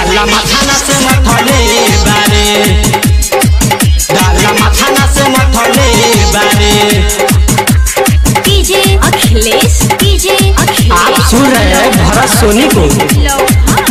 डाला मथाना से मथले बारे डाला मथाना से मथले बारे डीजे अखिलेश डीजे अखिलेश आप सुन रहे हैं भरत सोनी को लोहान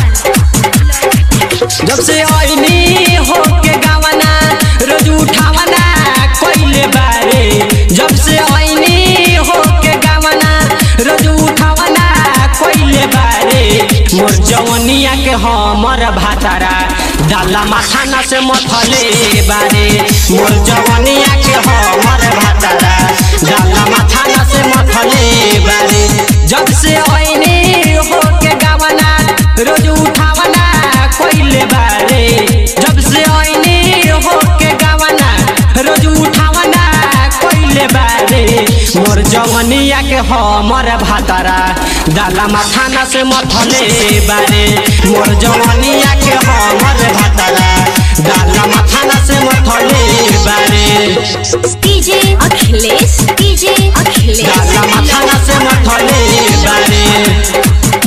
जब से आईनी हो के गावना रोज उठावना कोइले बारे जब से आईनी हो के गावना रोज उठावना कोइले बारे मोर जवनिया के हमर भातारा डाला माथाना से मथले बारे मोर जवनिया के हमर भातारा डाला माथाना से मथले बारे जब से आईनी हो के गावना रोज उठावना कोइले बारे जब से आईनी हो के गावना रोज उठावना कोइले बारे मोर जवनिया के हमर भातारा डाला माथाना से मथले बारे मोर जवनिया के हमर भातारा डाला माथाना से मथले बारे डीजे अखिलेश डीजे अखिलेश डाला माथाना से मथले बारे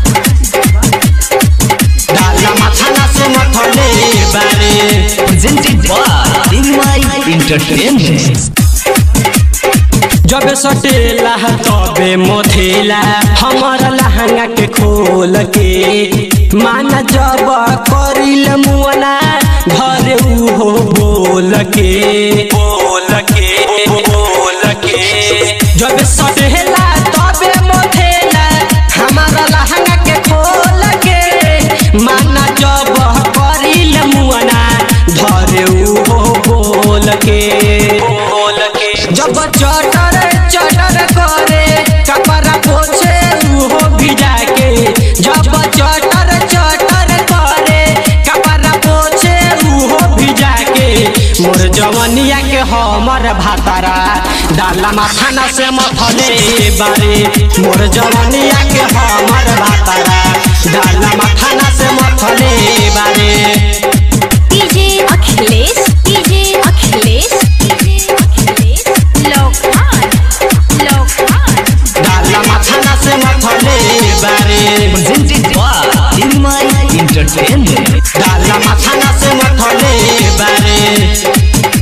डाला माथाना से मथले बारे presented by Dingmai Entertainment. जब सटेला तबे मोथेला हमर लहंगा के खोल के मान जब करिल मुअना घरे उहो बोल के बोल के बोल के जब सटेला तबे मोथेला हमर लहंगा के खोल के मान जब करिल मुअना घरे उहो बोल के बोल के जब चटर चटर करे कपड़ा पोछे उहो भिजा के जब चटर चटर करे कपड़ा पोछे उहो भिजा के मोर जवनिया के हमर भातारा डाला माथाना से मथले बारे मोर जवनिया के हमर भातारा डाला माथाना से मथले बारे DJ Akhilesh DJ Akhilesh DJ Akhilesh लोहान लोहान डाला माथाना से मथले बारे Presented by Dingmai Entertainment. डाला माथाना से मथले बारे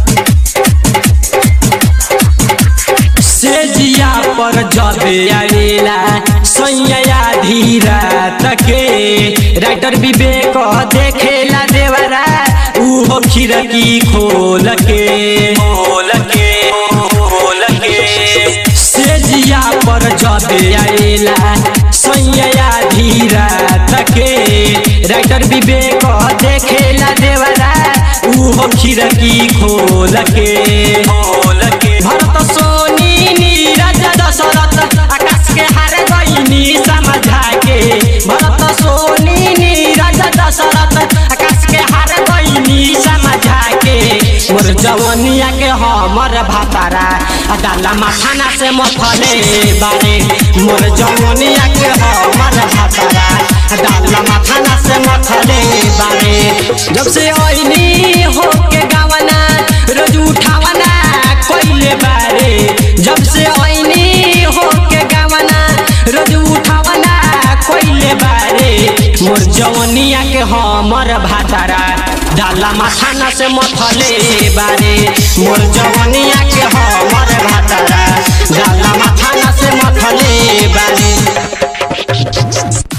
सेजिया पर जबे आवेला सैया धीरा तके राइटर विवेक देखेला देवरा उहो खिड़की खोल के खोल के खोल के सेजिया पर जबे आवेला सैया धीरा तके राइटर विवेक देखेला देवरा उहो खिड़की खोल के खोल के भरत सोनी नीरज दशरथ आकाश के हार गईनी समझा के भरत सोनी नीरज दशरथ आकाश के हार गईनी समझा के मोर जवनिया के हमर भातारा आ डाला माथाना से मथले बारे मोर जवनिया के हमर भातारा आ डाला माथाना से मथले बारे जब से आईनी हो के गावना रोज उठावना कोइले बारे जब से आईनी हो के गावना रोज उठावना कोइले बारे मोर जवनिया के हमर भातारा डाला माथाना से मथले बारे मोर जवनिया के हमर भातारा डाला माथाना से मथले बारे